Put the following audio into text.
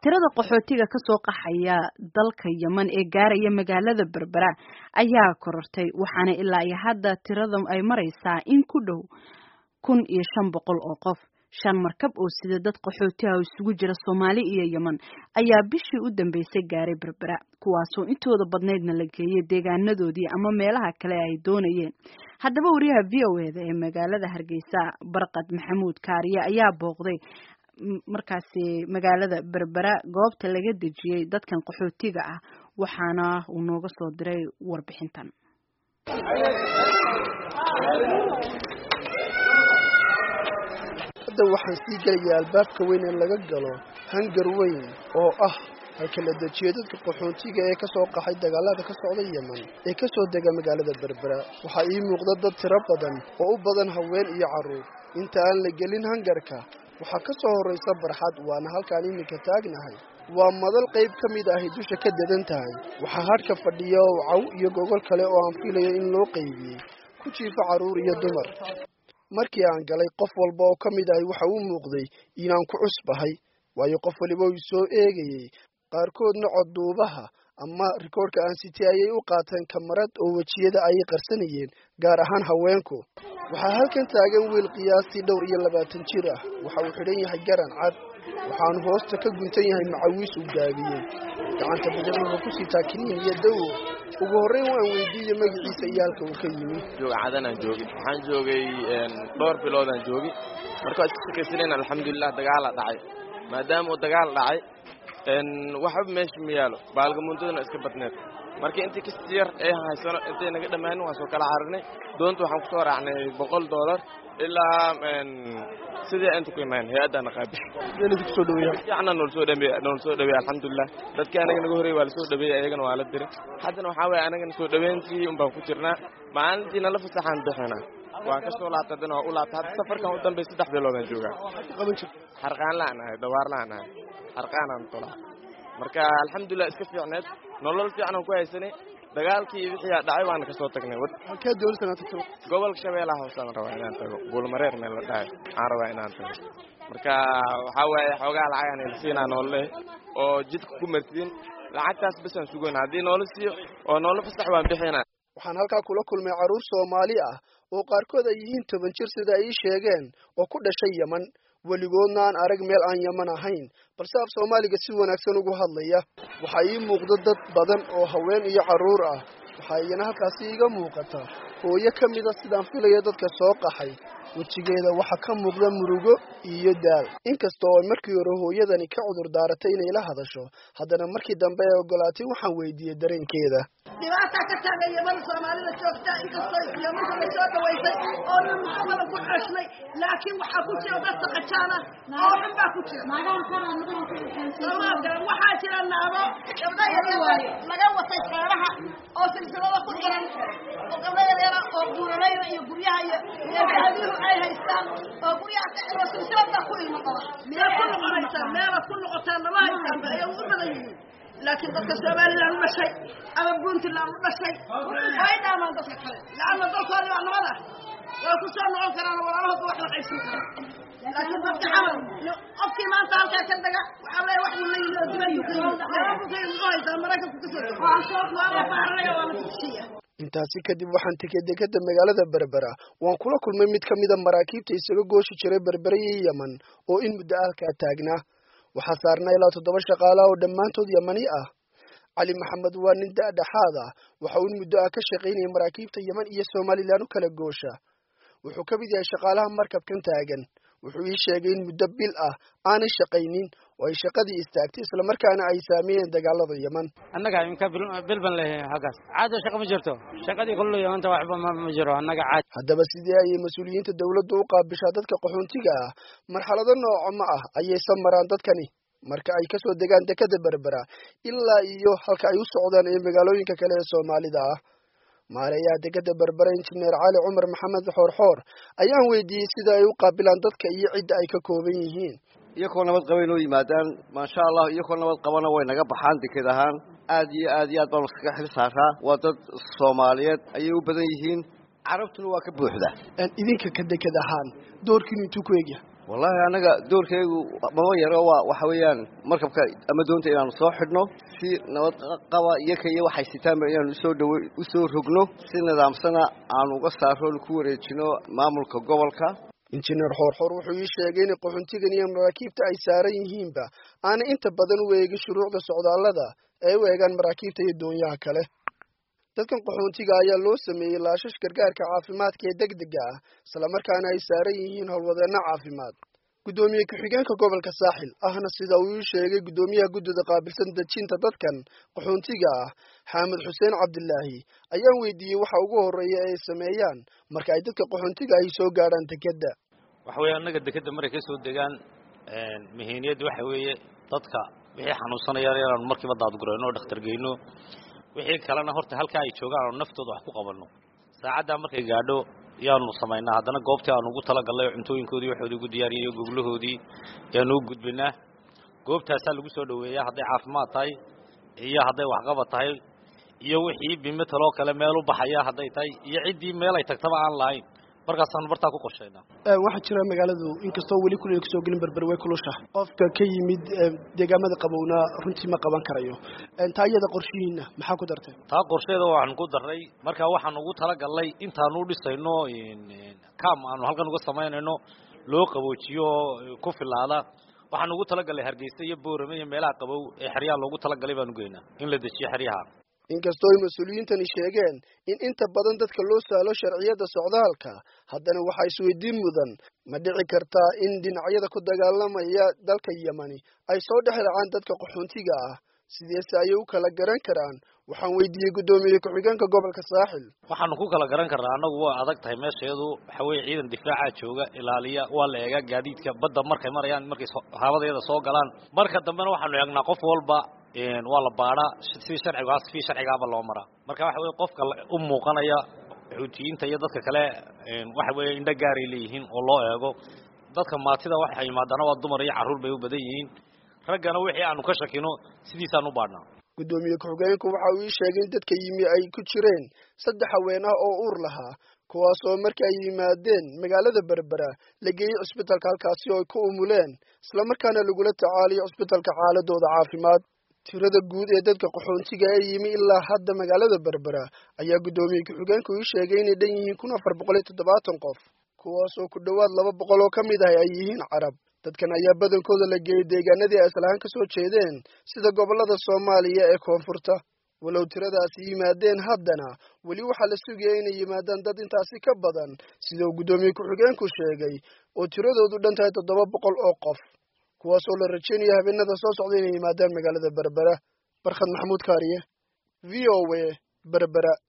tirada qaxootiga kasoo qaxaya dalka yemen ee gaaraya magaalada berbera ayaa korortay waxaana ilaa iyo hadda tirada ay maraysaa in ku dhow kun iyo shan boqol oo qof shan markab oo sida dad qaxootiha oo isugu jira soomaali iyo yemen ayaa bishii u dambeysay gaaray berbera kuwaasoo intooda badnaydna la geeyay deegaanadoodii ama meelaha kale ay doonayeen haddaba wariyaha v o eda ee magaalada hargeysa barqad maxamuud kaariye ayaa booqday markaasi magaalada berbera goobta laga dejiyey dadkan qaxootiga ah waxaana uu nooga soo diray warbixintan hadda waxaan sii gelayaa albaabka weyn ee laga galo hangar weyn oo ah halka la dejiyo dadka qaxoontiga ee kasoo qaxay dagaalada ka socda yemen ee kasoo dega magaalada berbera waxaa ii muuqda dad tiro badan oo u badan haween iyo carruur inta aan la gelin hangarka waxaa ka soo horraysa barxad waana halkaan iminka taagnahay waa madal qayb ka mid ahi dusha ka dadan tahay waxaa hadhka fadhiya oo caw iyo gogol kale oo aan filayo in loo qaybiyey ku jiifa carruur iyo dumar markii aan galay qof walba oo ka mid ahi waxa uu muuqday inaan ku cusbahay waayo qof waliba uu soo eegayey qaarkoodna codduubaha ama rikoodhka aan sitay ayay u qaateen kamarad oo wejiyada ayay qarsanayeen gaar ahaan haweenku waxaa halkan taagan wiil qiyaastii dhowr iyo labaatan jir ah waxa uu xidhan yahay garan cad waxaanu hoosta ka guntan yahay macawiis uu gaabiyey gacanta badan wuxuu ku sitaa kiniin iyo dawo ugu horreyn waan weydiiyey magaciisa iyo halka uu ka yimi cadanaan joogi waxaan joogay dhowr biloodaan joogi marka waa iska shakaysaneen alxamdulilah dagaala dhacay maadaama uu dagaal dhacay waxba meesha ma yaalo baalgamuundaduna iska badneed marka intii kasti yar ee haysano intay naga dhammaanin waan soo kala cararinay doonta waxaan kusoo raacnay boqol dollar ilaa sidii inta ku imaan hay-addaana qaabish kusoo dhaweeya fiicna noola soo dhameey noola soo dhaweey alxamdulilah dadkii anaga naga horreeyey waa la soo dhaweeyey ayagana waa la diray haddana waxaa weeye anagana soo dhaweyntii un baan ku jirnaa maalintii nala fasaxaan bixinaa waan ka soo laabta haddana waa u laabta hadda safarkan u dambey saddex biloodaan joogaa xarqaan la'an ahay dawaar la'an ahay xarqaanaan tolaa marka alxamdulilah iska fiicneed nolol fiicanaan ku haysanay dagaalkii wixii dhacay waana ka soo tagnay halkee dowladana tagto gobolka shabeellaha hoosaan rabaa inaan tago buulmareer meel la dhahay waxaan rabaa inaan tago marka waxaa waaye xoogaa lacagaan ilsiinaa noolle oo jidka ku martiin lacagtaas basaan sugoyna haddii noola siiyo oo noola fasax waan bixinaa waxaan halkaa kula kulmay carruur soomaali ah oo qaarkood ay yihiin toban jir sida ay ii sheegeen oo ku dhashay yeman weligoodna aan arag meel aan yeman ahayn balse af soomaaliga si wanaagsan ugu hadlaya waxaa ii muuqda dad badan oo haween iyo carruur ah waxaa iyana halkaasi iiga muuqata hooyo ka mida sidaan filaya dadka soo qaxay wejigeeda waxaa ka muuqda murugo iyo daal inkasta oo markii hore hooyadani ka cudur daaratay inay la hadasho haddana markii dambe ay ogolaatay waxaan weydiiyey dareenkeeda dhibaataa ka taagan yeman soomaalida joogta inkastoo yemanka la soo dhawaysay oo dhan muxamada ku ceshnay laakiin waxaa ku jira dad saqajaana oo xun baa ku jira soomaalka waxaa jira naado gabdha yaryar laga watay feeraha oo silsilada ku xiran oo gabdha yaryara oo buuranayda iyo guryaha iyo meelahadihu ay haystaan oo guryaha ka xiro silsilada ku ilmo qaba meel ku noqonaysaa meela ku noqotaan lama haystaan ba ayay u badan yihiin laakiin dadka somalilan u dhashay ama puntland u dhashay way dhaamaan dadka kale laanna dalkoodii waa nabad ah way ku soo noqon karaan walaalahooda wax la qaybsan kara laakiin dadka camal qofkii maanta halkaa ka daga waxaa leeya wax buu la yimid oo dibaduu ka yimid waxbuu ka yimid muxuu haysaa maraykanku kasoo dego waa la baaranayo waa la tusiya intaasi kadib waxaan tegey dekeda magaalada berbera waan kula kulmay mid ka mida maraakiibta isaga gooshi jiray berbera iyo yeman oo in muddo halkaa taagnaa waxaa saarnaa ilaa toddoba shaqaalaha oo dhammaantood yamani ah cali maxamed waa nin da-dhexaad ah waxa uu in muddo ah ka shaqaynayay maraakiibta yeman iyo somalilan u kala goosha wuxuu ka mid yahay shaqaalaha markabkan taagan wuxuu ii sheegay in muddo bil ah aanay shaqaynin oo ay shaqadii istaagtay islamarkaana ay saameeyeen dagaalada yeman annaga imka bil ban leeyahay halkaas caado shaqa ma jirto shaqadii kullu yamanta waxba ma jiro annaga caad haddaba sidee ayay mas-uuliyiinta dawladdu u qaabishaa dadka qaxoontiga ah marxalado nooco ma ah ayaysa maraan dadkani marka ay kasoo degaan dekada berbera ilaa iyo halka ay u socdaan ee magaalooyinka kale ee soomaalida ah maareeyaha dekada berbera injineer cali cumar maxamed xoorxoor ayaan weydiiyey sida ay u qaabilaan dadka iyo cidda ay ka kooban yihiin iyakoo nabad qaba inoo yimaadaan maasha allah iyakoo nabad qabana way naga baxaan deked ahaan aad iyo aad iyo aad baanu iskaga xil saaraa waa dad soomaaliyeed ayay u badan yihiin carabtuna waa ka buuxda idinka ka deked ahaan doorkiinu intuu ku egya wallaahi annaga doorkaygu maba yaro waa waxa weeyaan markabka ama doonta inaanu soo xidhno si nabad qaba iyo ka iyo waxay sitaanba inaanu usoo dhaw usoo rogno si nidaamsana aanu uga saaro ku wareejino maamulka gobolka injineer xoorxoor wuxuu ii sheegay in qaxoontigan iyo maraakiibta ay saaran yihiinba aanay inta badan u eegin shuruucda socdaallada ee u eegaan maraakiibta iyo doonyaha kale dadkan qaxoontiga ayaa loo sameeyey laashash gargaarka caafimaadka ee degdega ah islamarkaana ay saaran yihiin howlwadeenno caafimaad guddoomiye ku-xigeenka gobolka saaxil ahna sida uu ii sheegay guddoomiyaha guddida qaabilsan dejinta dadkan qaxoontiga ah xaamed xuseen cabdilaahi ayaan weydiiyey waxa ugu horreeya ee ay sameeyaan marka ay dadka qaxoontiga ahi soo gaadhaan dekedda waxa weeye annaga dekedda markay ka soo degaan mihiiniyadda waxa weeye dadka wixii xanuunsanaya inaanu markiiba daadgurayno oo dhakhtar geyno wixii kalena horta halkaa ay joogaan aanu naftooda wax ku qabanno saacaddaa markay gaadho yaanu samaynaa haddana goobtii aanu ugu talagallay cuntooyinkoodii waxoodii ugu diyaariyay goglahoodii yaanu u gudbinaa goobtaasaa lagu soo dhoweeyaa hadday caafimaad tahay iyo hadday waxqabad tahay iyo wixii bimetaloo kale meel u baxaya hadday tahay iyo ciddii meel ay tagtaba aan lahayn markaasaanu bartaa ku qorshaynaa waxaa jira magaaladu inkastoo weli kuley kasoo gelin berber way kulusha qofka ka yimid deegaamada qabowna runtii ma qaban karayo taa iyada qorshihiina maxaa ku dartay taa qorsheeda waxaanu ku darray marka waxaanu ugu talagallay intaanu u dhisayno cam aanu halkan uga samaynayno loo qaboojiyo oo ku filaada waxaanu ugu talagallay hargeysa iyo boorame iyo meelaha qabow ee xeryaha loogu talagalay baanu geynaa in la dejiyo xeryaha inkastoo ay mas-uuliyiintani sheegeen in inta badan dadka loo sahlo sharciyada socdaalka haddana waxaa isweydiin mudan ma dhici kartaa in dhinacyada ku dagaalamaya dalka yemani ay soo dhex dhacaan dadka qaxoontiga ah sideese ayay u kala garan karaan waxaan weydiiyey guddoomiye ku-xigeenka gobolka saaxil waxaanu ku kala garan karnaa annagu waa adag tahay meesheedu waxa weeye ciidan difaaca jooga ilaaliya waa la eegaa gaadiidka badda markay marayaan markay haabadeeda soo galaan marka dambena waxaanu eegnaa qof walba waa la baadhaa si sharcigaas si sharcigaaba loo maraa marka waxa weye qofka u muuqanaya xuutiyiinta iyo dadka kale waxa weeye indho gaaray leeyihiin oo loo eego dadka maatida waxay yimaadaana waa dumar iyo carruur bay u badan yihiin raggana wixii aanu ka shakino sidiisaan u baadhnaa guddoomiye ku-xigeenku waxa uu ii sheegay in dadka yimi ay ku jireen saddex haween ah oo uur lahaa kuwaas oo markii ay yimaadeen magaalada berbera la geeyey cusbitalka halkaasi oo ay ku umuleen islamarkaana lagula tacaaliyo cusbitalka xaaladooda caafimaad tirada guud ee dadka qaxoontiga ee yimi ilaa hadda magaalada berbera ayaa guddoomiye ku-xigeenku ii sheegay inay dhan yihiin kun afar boqol iyo toddobaatan qof kuwaas oo ku dhowaad laba boqol oo ka mid ah ay yihiin carab dadkan ayaa badankooda la geeyey deegaanadii ay islahaan ka soo jeedeen sida gobollada soomaaliya ee koonfurta walow tiradaasi yimaadeen haddana weli waxaa la sugaya inay yimaadaan dad intaasi ka badan sida uu guddoomiye ku-xigeenku sheegay oo tiradoodu dhan tahay toddoba boqol oo qof kuwaas oo la rajaynaya habeenada soo socda inay yimaadaan magaalada berbera barkhad maxamuud kaariye v o a berbera